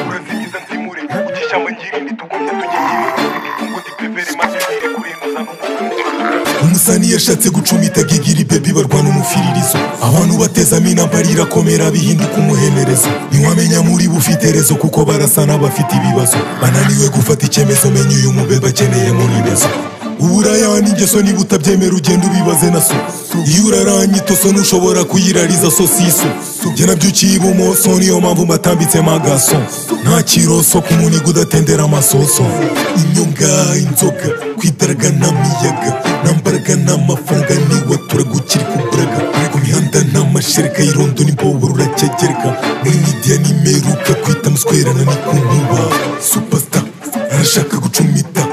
urazigiza nsimure ukishyamba ngirindi tugumye tujye ngirindi ngo dipepere maze ngire kurenguza n'umutwe umusani yashatse gucumita gigiri bebi barwana umufiririzo abantu batezamo intambara irakomera bihinduka umuhenerezo ntiwamenya muri bufite rezo kuko barasana bafite ibibazo bananiwe gufata icyemezo menya uyu mubeba akeneye muri rezo uburaya n'ingeso niba utabyemera ugenda ubibaze na so iyo uraranye itoso ntushobora kuyirariza sosiso njye nabyo uciye ibumoso niyo mpamvu mbatambitsemo agaso nta kiroso ku muniga udatendera amasoso inyonga inzoga kwidaraga n'amiyaga nambaraga n'amafaranga niwe turagukiri kuburaga ku mihanda n'amashereka y'irondo n'imbobo ruracyagereka muri midiya n'imeruka kwita muswerana ni ku nkuba supasita arashaka gucumita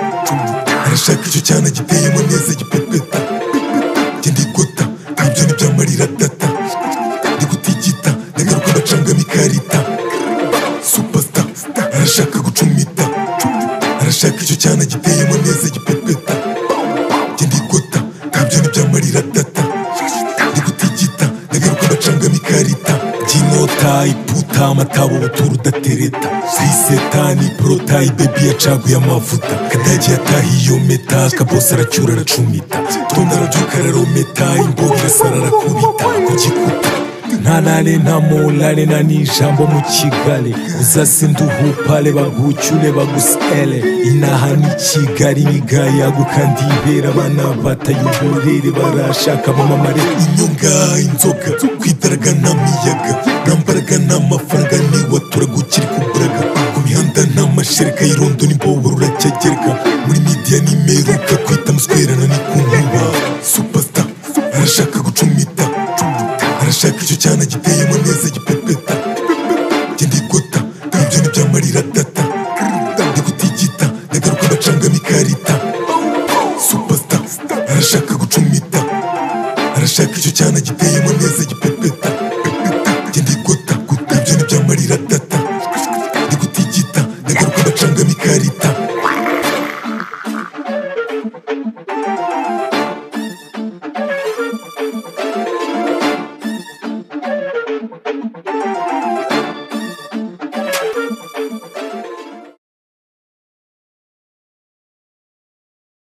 arashaka icyo cyana giteyemo neza gipepeta njye ndigota ibyo ntibyamarira data ndigutigita ndagaruka ndacangamo ikarita supasita arashaka gucumita arashaka icyo cyana giteyemo neza gipepeta njye ndigota ntabyo ntibyamarira data ndigutigita ndagaruka ndacangamo ikarita jinota iputa amatabo butura udatereta sisetani porotayi bebi yacaguye amavuta kadagi yatahiye iyo meta kabose aracyura aracumita tondo arabyuka ararometa imboga irasara arakubita ku gikuta nta nane nta morale nta n'ijambo mu kigali uzasinduhupale bagucyure bagusele inaha ni kigali nigayaguka ndibera abana batayuburere barashaka amamamare inyonga inzoga kwidaraga n'amiyaga nambaraga n'amafaranga niwe turagukiri kuburaga ku mihanda n'amashereka y'irondo n'imbobo ruracyagereka muri midiya n'imeruka kwita muswerana ni ku nkuba supasita arashaka gucumita arashaka icyo cyana giteyemo neza gipepeta njye ndigota ibyo ntibyamarira data ndigutigita ndagaruka ndacangamo